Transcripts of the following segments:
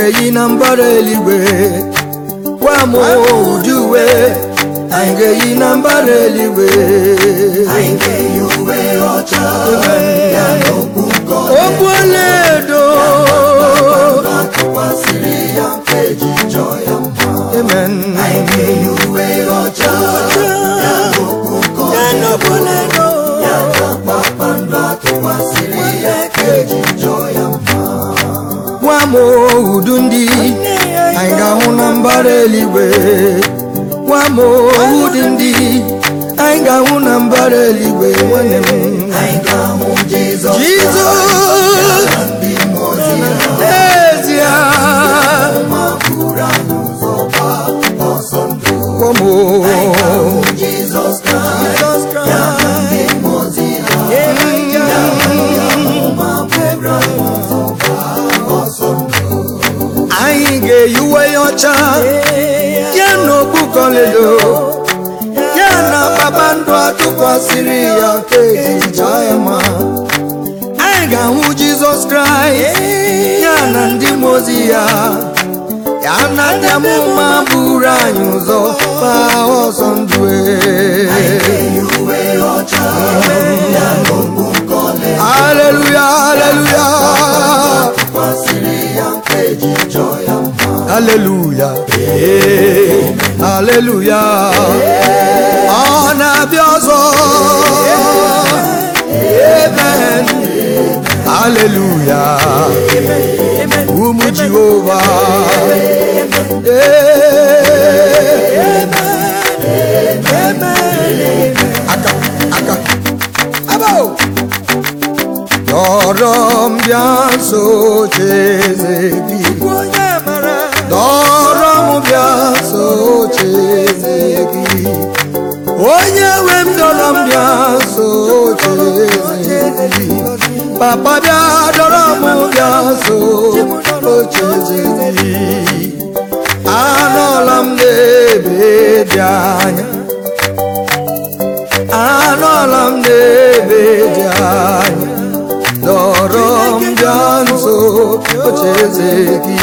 ga-eyi na mbara eluigwe gwa m ụdị uwe anyị ga-eyi na mbara eluigwe anyị ga-eyi uwe ọcha ya na okpu nkọli okwu ọlaedo atụkwasịrị ya nke ji chọọ ya mma amen anyị ga-eyi uwe ọcha ya na okpu nkọli ya na okwu ọlaedo ya na kpakpando atụkwasịrị ya nke ji chọọ ya mma gwa m udu ndị anyị ga-ahụ na mbara eluigwe gwa m ụdị ndị anyị ga-ahụ na mbara eluigwe nwanne m anyị ga-ahụ Jizọs jizọs na ndị mmụọ ozi ya n'ezie ma buru anyị ụzọ gbaa ọsọ ndụ gwa m ahụ Jizọs Kraịst ya na ndị mmụọ ozi ya ma buru anyị ụzọ gbaa ọsọ ndụ anyị ga-eyi uwe ya ọcha ya na okpu kọledo ya na kpakpando atụkwasịrị ya nke ejicha ya ma anyị ga-ahụ jizọs kraịst ya na ndị mmụọ ozi ya ya na ndị amụma buru anyị ụzọ gbaa ọsọ ndụ e. eyi uwe ọcha ya na okpu nkọli haleluya haleluya kwasịrị ya nke ji chọọ ya mma haleluya ee, haleluya ọ na-abịa ọzọ amen haleluya ụmụ jehova Ee. aka aka abo dọrọ m bịa nso cheze gị dọrọ m bịa nso cheze gị onye nwe m dọrọ m bịa nso cheze gị papa bịa dọrọ m bịa nso cheze gị anọla m n'ebe dị anya anọla m n'ebe dị anya dọrọ m bịa nso ocheeze gị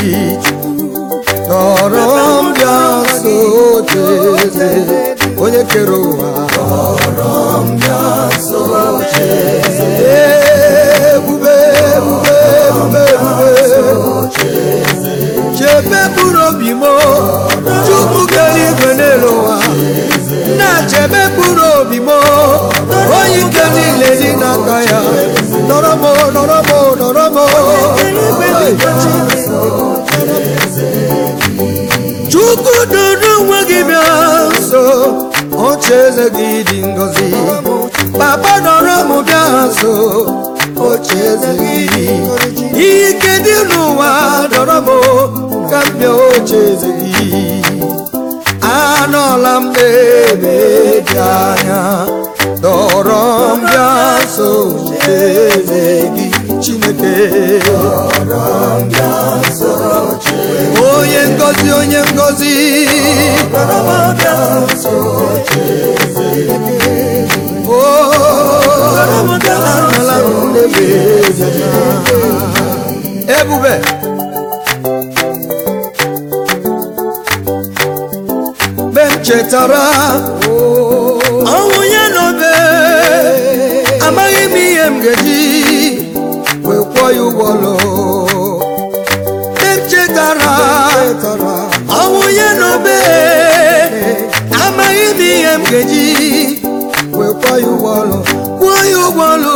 dọrọ m bịa nso ocheeze onye kere ụwa dọrọ m bịa nso ocheeze ebube ebube ebube ebube chebe mkpụrụ obi m chukwu kere igwe n'elu ụwa na-chebe mkpụrụ obi m onye ike niile dị n'aka ya nọrọ m nọrọ m nọrọ m chukwu doro onwe gị bịa nso oche eze gị dị ngọzi papa nọrọ m bịa nso oche eze gị ihe ike dị n'ụwa dọrọ m ka m bịa oche eze gị anọla m n'ebe dị anya dọrọ m bịa nso eze gị chineke onye ngozi onye ngozi Oh, anọla m n'ebe dị anya. ebube mgbe m chetara ọnwụ ya n'obe amaghị m ihe m ga-eji wee kwụọ ya ụgwọ ọlụ mgbe m chetara ọnwụ ya n'obe amaghị m ihe m ga-eji wee kwụọ ya ụgwọ ọlụ kwụọ ya ụgwọ ọlụ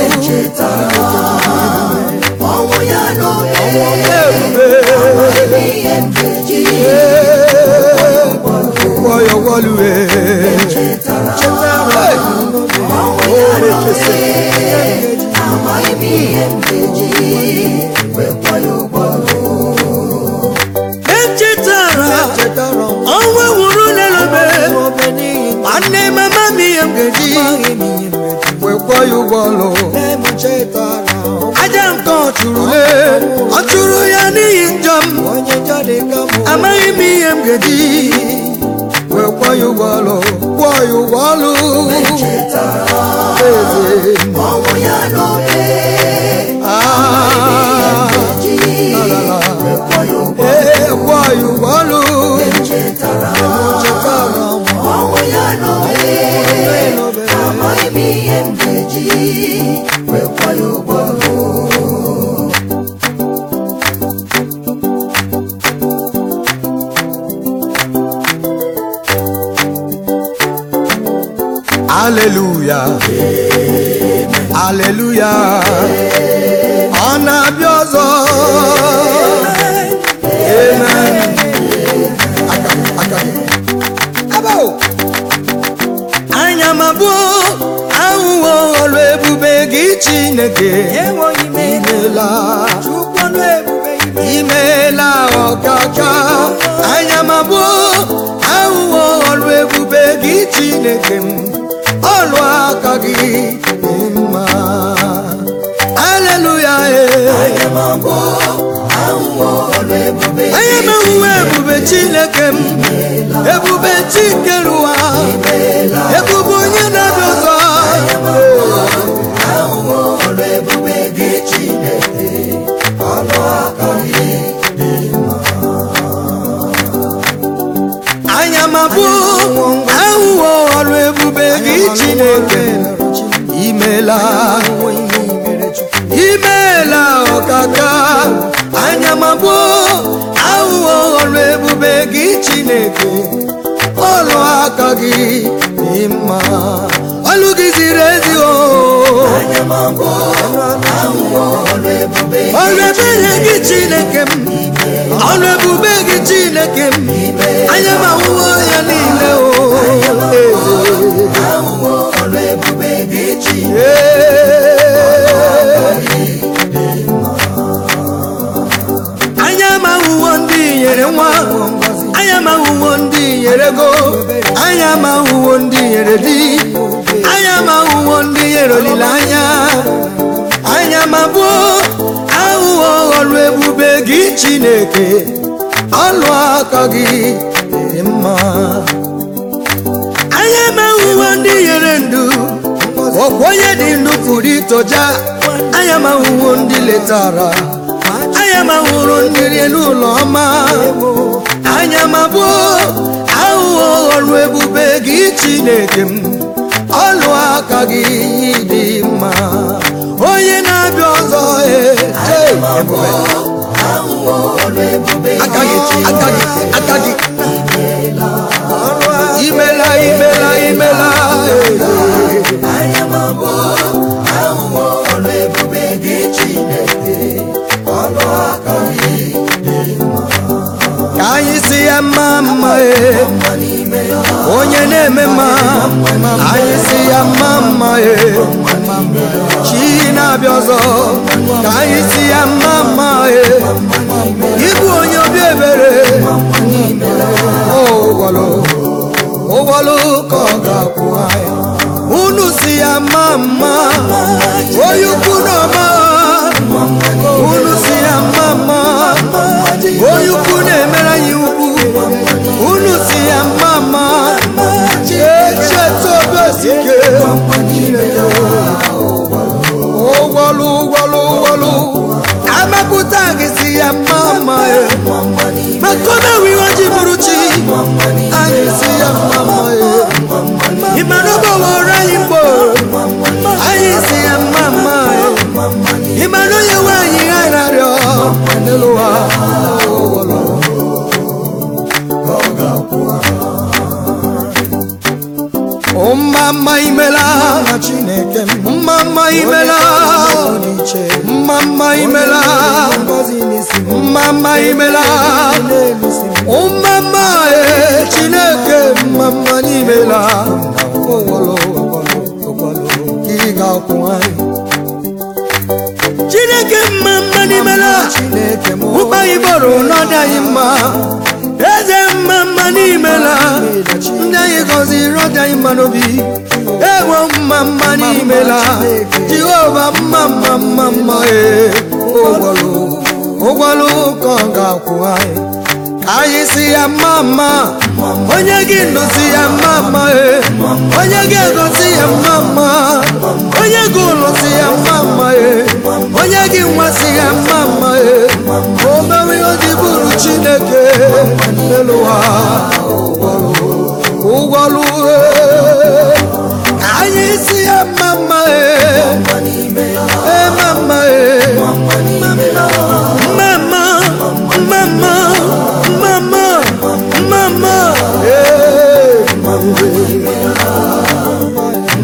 ọnwụ ya n'obe ebube ihe nkeji kwụọ ya ụgwọ ọlụ ee. Chetara. amaghị m ihe nkeji wekwa ya ụgbọ echetara ọnwa nwụrụ n'elobe nwanne mama m ihe m ga-eji wekwọ ya ụgwọ ọlụ aja nke ọ chụrụ le ọ chụrụ ya n'ihi njọ m amaghị m ihe m ga-eji wekwọ ya ụgwọ ọlụ kwụọ ya ụgwọ ọlụ eze ọnwụ ya n'obe ah, ji la, la, la. wekwa ya ụgbọ aleluya aleluya ọ na-abịa ọzọ amen aka aka abo anya m abụọ ahụhụ ọrụ ebube gị chineke enweghị m ego imela chukwu ọnụ ebube ime imeela ọkaka anya m abụọ ahụhụ ọrụ ebube gị chineke m ọrụ aka gị dị mma aleluya anya m abụọ ahụhụ ọrụ ebube anya m ahụhụ ebube chineke m ebube chikere ụwa ebube onye na-abịa ọzọ ahụhụ ọrụ ebube gị chineke ọnụ aka gị anya m abụọ ahụhụ ọrụ ebube gị chineke imela imeela ọkaka anya m abụọ ahụhụ ọrụ ebube gị chineke ọrụ aka gị dị mma ọlụ gị ziri ezi o anya m abụọ ahụhụ ọrụ ebube ọrụ ebere gị chineke m ọrụ ebube gị chineke m anya m ahụhụ ya niile o ahụhụ ọrụ ebube gị chineke anya m ahụhụ ndị nyere nwa anya m ahụhụ ndị nyere ego anya m ahụhụ ndị nyere di anya m ahụhụ ndị nyere olileanya anya m abụọ ahụhụ ọrụ ebube gị chineke ọlụ aka gị dị mma anya m ahụhụ ndị nyere ndụ ọkwa onye dị ndụ pụrụ itoja anya m ahụhụ ndị letara anya m ahụrụ ndị rie n'ụlọ ọma anya m abụọ ahụhụ ọrụ ebube gị chineke m ọlụ aka gị dị mma onye na-abịa ọzọ ee, ee, ebube. ahụhụ ọrụ ebube aka gị aka gị aka gị imela imela imela ee. anya m abụọ ahụhụ ọrụ ebube gị chineke ọnụ aka gị ka anyị si ya mma mma ee. mma n'ime ya onye na-eme mma anyị si ya mma mma ee. chi na-abịa ọzọ ka anyị si ya mma mma ee. ịbụ onye obi ebere ụgwọlụ ụgwọlụ ka ọ ga-akwụ anyị unu si ya mma mma onye ukwu na ọma unu si ya mma mma onye ukwu na-emere anyị ukwu unu si ya mma mma echeta obesike ụgwọlụ ụgwọlụ ụgwọlụ amapụta gị si ya mma mma e. maka omewe ihe ji bụrụ chi anyị si ya mma mma e. ịmara ọgbọwọrọ anyị mgbo anyị si ya mma mma e. ịmara onye nwe anyị ha narịọ n'elu ụwa ụgwọlụ mma mma imela chineke mma mma imela mma mma imela mma mma imela mma mma e chineke mma mma n'imela gị ga-akwụ anyị chineke mma mma n'imela ụkpa iboro n'ọdị anyị mma eze mma mma n'imela ndị anyị gọziri ọdị anyị mma n'obi ewo mma mma n'imela jehova mma mma mma mma ee ụgwọlụ ụgwọlụ ka ọ ga-akwụ anyị ka anyị si ya mma mma onye gị ndụ si ya mma mma ee onye gị ego si ya mma mma onye gị ụlọ si ya mma mma ee onye gị nwa si ya mma mma ee o mewe ihe o ji bụrụ chineke n'elu ụwa ụgwọlụ ụgwọlụ ee ka anyị si ya mma mma ee ee mma mma ee mma mma mma mma mma mma ee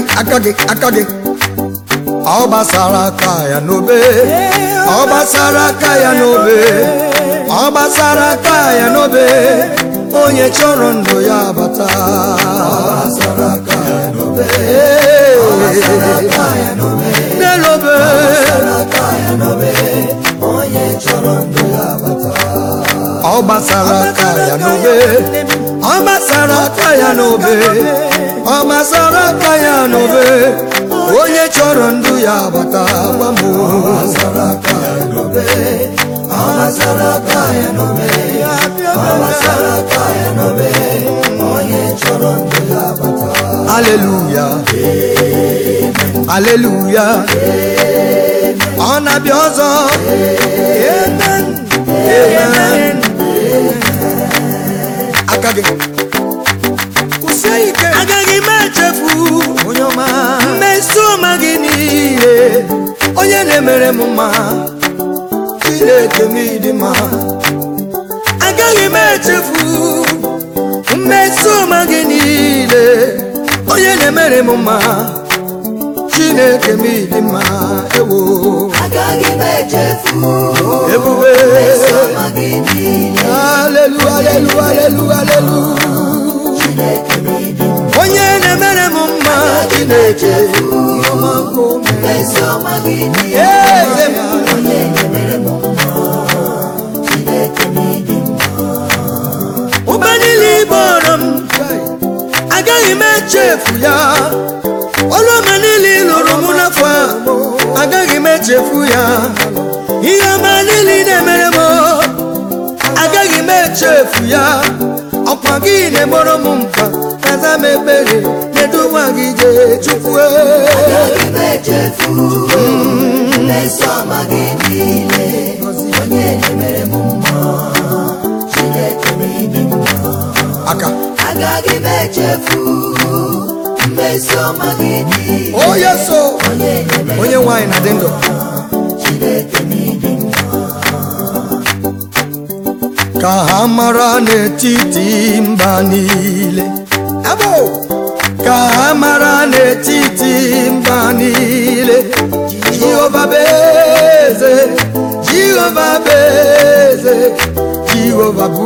aka gị aka gị ọ gbasara aka ya n'obe ọ gbasara aka ya n'obe ọ gbasara aka ya n'obe onye chọrọ ndụ ya bata n'elobe ọ gbasara aka ya n'obe ọ gbasara aka ya n'obe ọ gbasara aka ya n'obe onye chọrọ ndụ ya bata gwa m aleluya aleluya ọ na-abịa ọzọ amen amen aka gị kwụsie ike agaghị m echefu onye ọma mmeso ọma gị niile onye na-emere m mma chineke m ịdị mma agaghị m echefu mmeso ọma gị niile onye na-emere m mma chineke m ịdị mma ewo agaghị m echefu ebube ọma gị niile alelu alelu alelu alelu Chineke m ịdị mma onye na-emere m mma chineke ọma nke o mere. ezi ọma gị niile eze m onye na-emere m mma Chineke m ịdị mma ụba niile ịbọrọ m agaghị m echefu ya ọrụ ọma niile ị lụrụ m n'afọ a agaghị m echefu ya ihe ọma niile ị na-emere m agaghị m echefu ya ọkwa gị na-egboro m mkpa kaza m ekpere na-eduwa gị jee chukwu agaghị m echefu ezi ọma gị niile onye na-emere m mma Chineke m ịdị mma aka agaghị m echefu mmezi ọma gị niile onye so onye na-emere onye nwanyị na-adị ndụ Chineke m ịdị mma ka ha mara n'etiti mba niile abo ka ha mara n'etiti mba niile jehova bụ eze jehova bụ eze jehova bụ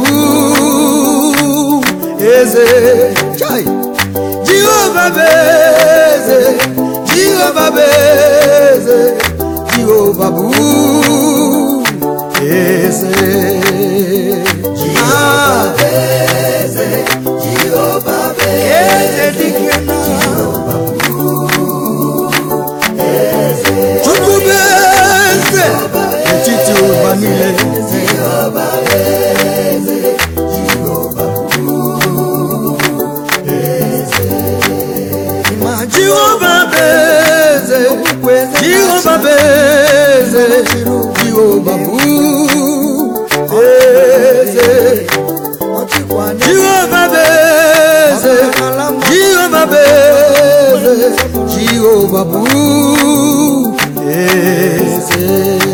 eze Chai! jehova bụ eze jehova bụ eze jehova bụ eze Ah, Jehova bụ eze dike na chukwu bụ eze n'etiti ụwa niile ma jehova bụ eze jehova bụ eze jehova bụ eze jehova bụ eze jehova bụ eze jehova bụ eze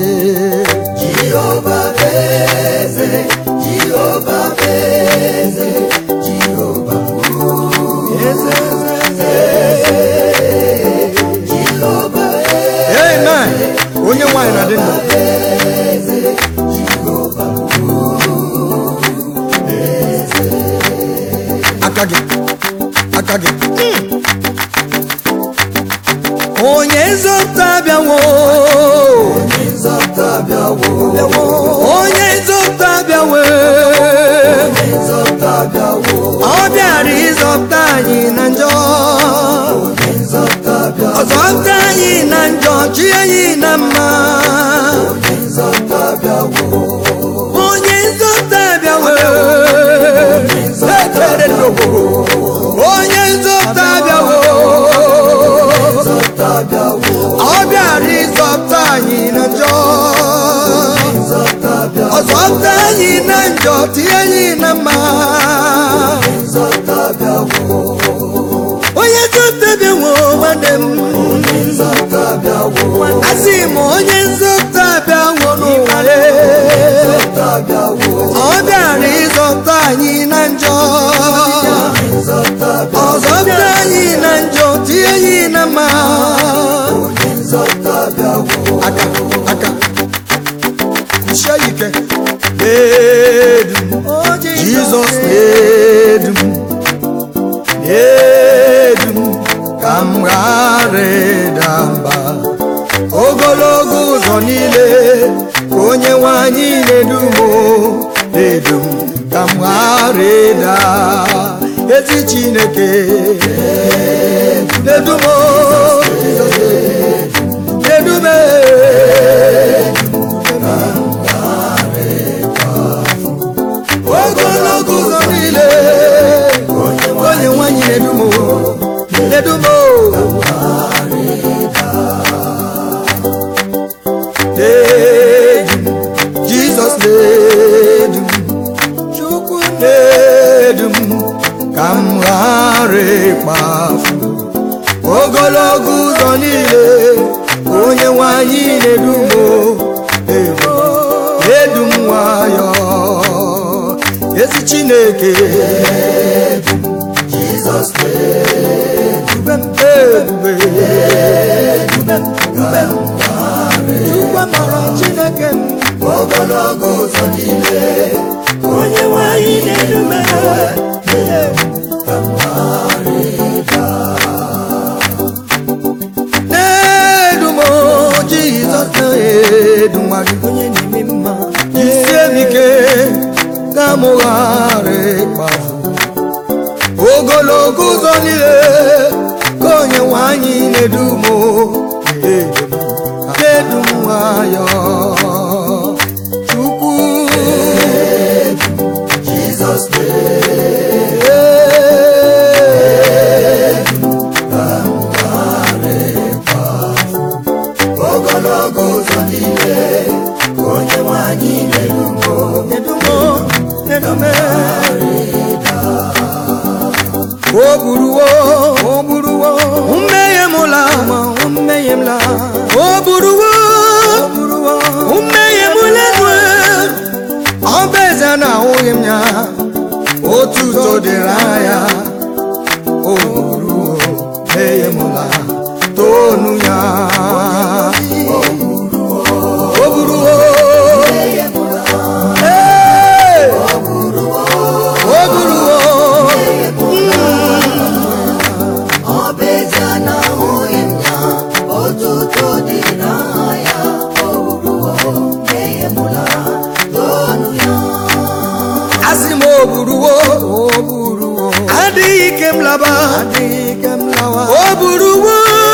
Jehova bụ eze Jehova bụ eze Jehova bụ eze Jehova amen onye nwanyị na-adị ndụ aka gị aka gị onye nzọpụta bịawo nzọpụta bịawo onye nzọpụta bịawo nzọpụta bịawo ọ bịara ịzọpụta anyị na njọ nzọpụta bịawo ọ zọpụta anyị na njọ chi anyị na mma nzọpụta bịawo onye nzọpụta bịawo ekere n'ogo onye nzọpụta bịawo nzọpụta bịawo ọ bịara ịzọpụta anyị na njọ nzọpụta bịawo ọ zọpụta anyị na njọ tinye anyị na mma nzọpụta bịawo onye nzọpụta bịawo nwanne m nzọpụta bịawo asị m onye nzọpụta bịawo n'ụwa ya nzọpụta bịawo ọ bịara ịzọpụta anyị na njọ nzọpụta ọ zọpụta anyị na njọ tinye anyị na jisie ike na-edu m jizọs na-edu m na-edu m ka m ghara ịda mba ogologo ụzọ niile ka onye nwanyị na-edu m na-edu m ka m ghara ịda ezi chineke na-edu m na-edu m ogologo ụzọ niile onye nwanyị na-edu m na-edu m na-edu m jizọs na-edu m chukwu na-edu m ka m ghara ịkpafu ogologo ụzọ niile onye nwanyị na-edu m edu edu m nwayọ ezi chineke Jizọs ebube m ebube ebube m ebube m chukwu amara chineke m ogologo ụzọ niile onye nwanyị na-erume na-edu m jizọs na-edu nwa gị onye na-eme mma jisie m ike ka m ghara ịkpafu ogologo ụzọ niile ka onye nwanyị na-edu m na-edu m nwayọ chukwu Jizọs ogologo ụzọ niile onye nwanyị na-erumo o buruwo o buruwo mmehie m la mmehie m la o buruwo o buruwo mmehie m la ọ bụ eze na ahụghị m ya otuto dịrị anya o buruwo mmehie m la tonu ya o buruwo Hey! o buruwo ọ bụ ezie na ahụghị m ya otuto dị n'anya o ruo mmehie mụla tonu ya asị m o buruwo o buruwo adịghị ike m laba adịghị ike m lawa o buruwo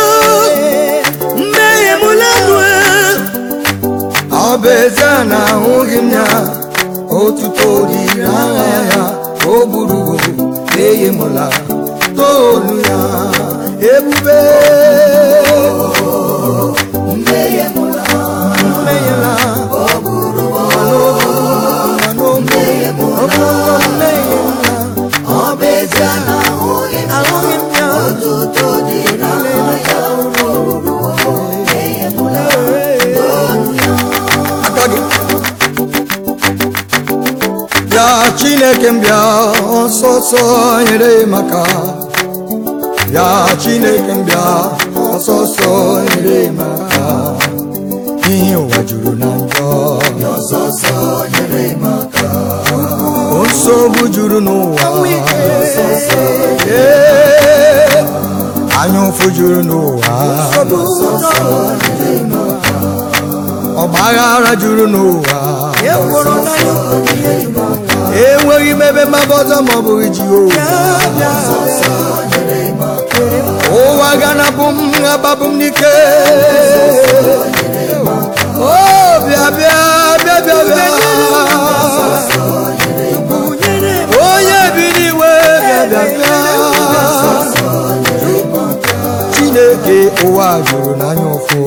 mmehie m ladue ọ bụ ezie na ahụghị m ya otuto dị n'agha ya o buruwo mmehie m la tolu ya ebube mmehie mụla mmehie la o buruo mmehie m la ọ bụ ezie na ahụghị m ahụghị m ya otuto dị n'anya o ruo mmehie mụla tonu ya aka gị bịa chineke m bịa ọsọsọ nyere maka bịa chineke m bịa ọsọsọ nyere maka ihe ụwa juru na njọ ọsọsọ nyere m aka nsogbu juru n'ụwa Ee, anya ụfụ juru n'ụwa ọgbaghara juru n'ụwa enweghị m ebe mgbaba ọzọ ma ọ bụghị jehova ụwa ga-anapụ m ababụ m n'ike o bịa bịa bịa bịa bịa onye bi n'iwe bịa bịa bịa chineke ụwa juru n'anya ụfụ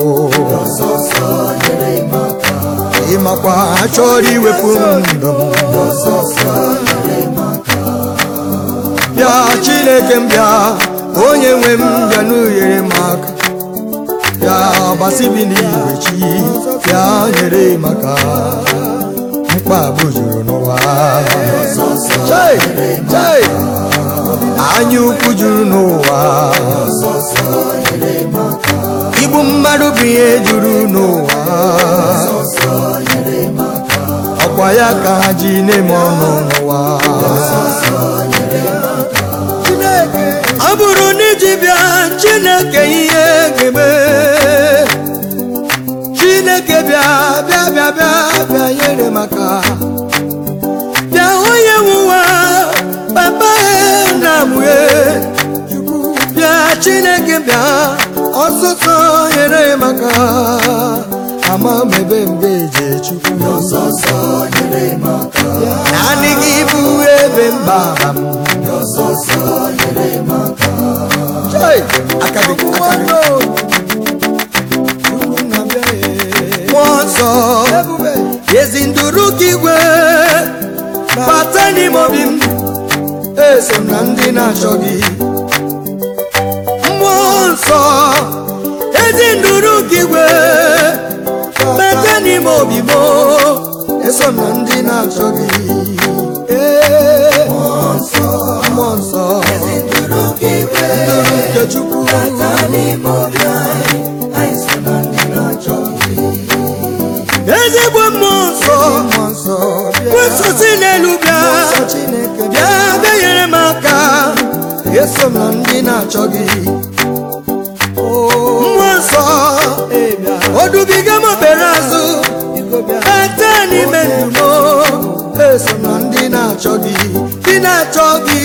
ịmakwa ha chọrọ iwepụ ndụ m bịa chineke m bịa onye nwe m bịa n'unyere m aka bịa gbasibi n'igwe chi bịa nyere m aka mkpagbu juru n'ụwa Chai! Chai! anya ukwu juru n'ụwa igbu mmadụ bụ ihe juru n'ụwa ọkwa ya ka ha ji na-eme ọnụ n'ụwa ọ bụrụ na iji bịa chineke ihe ga-eme chineke bịa bịa bịa bịa bịa nyere maka bịa onye nwụwa papa na mue bịa chineke bịa ọsụsọ nyere maka ama m ebe m ga-eje chukwu ọsọsọ nyere m aka naanị gị bụ ebe mgbaba m ọsọsọ nyere m aka Hey! aka gị aka gị mmụọ nsọ ezi nduru ka igwe bata n'ime obi m eso m na ndị na-achọ gị mmụọ nsọ ezi nduru ka igwe bata n'ime obi m eso m na ndị na-achọ gị Ee, mmụọ nsọ nduru gị igwe nduru nke chukwu bata n'ime obi anyị anyị so na ndị na-achọ gị ezigbo mmụọ nsọ kwesịsị n'elu bịa bịa bịa nyere m aka eso m na ndị na-achọ gị mmụọ nsọ odubiga m obere azụ bata n'ime ndụ m eso m na ndị na-achọ gị ndị na-achọ gị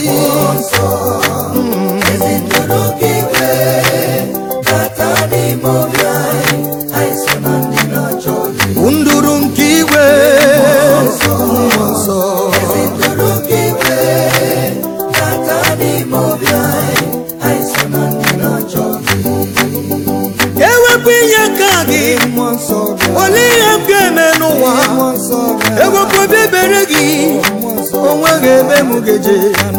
ezi nduru gị igwe bata n'ime obi anyị anyị so na ndị na-achọ gị nduru nke igwe mmụọ nsọ nduru gị igwe bata n'ime obi anyị anyị so na ndị na-achọ gị ewepụ inye aka gị olee ihe m ga-eme n'ụwa ewepụ obi ebere gị onweghị ebe m ga-eje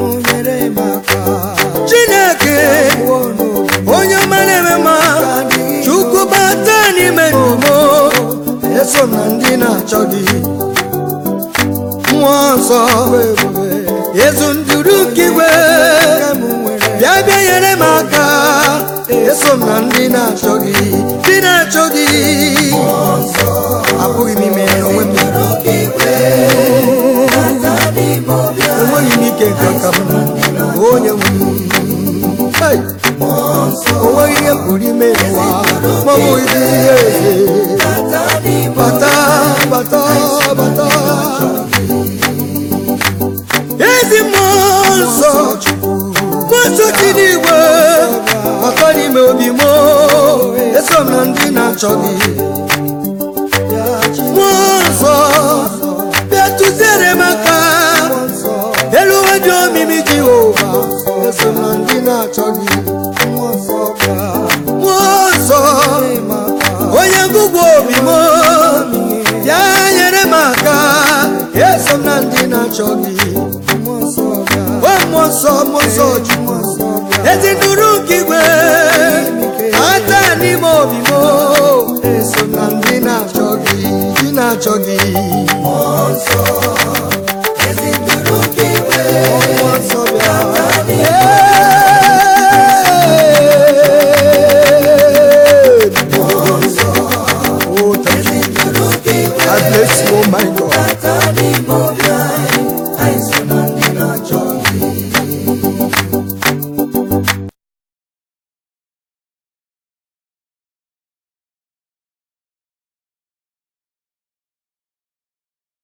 chineke onye ọma na-eme mma chukwu bata n'ime ndụ m eso m na ndị na-achọ gị mmụọ nsọ ezu nduru nke igwe bịa bịa nyere m aka eso m na ndị na-achọ gị ndị na-achọ gị abụghị m ime onwe m enweghị m ike nke aka m onye nwe m Hey! onweghị ihe m pụrụ ime n'ụwa ma ọ bụghị dị ihe eze bata bata bata ezi mmụọ nsọ kwesị n'igwe bata n'ime obi m eso m na ndị na-achọ gị mmụọ nsọ bịa tụziere m aka elu ụwa dị omimi jehova eso m na ndị na-achọ gị mmụọ nsọ onye ngụgwụ obi m bịa nyere m aka eso m na ndị na-achọ gị o mmụọ nsọ mmụọ nsọ chukwu ezi nduru nke igwe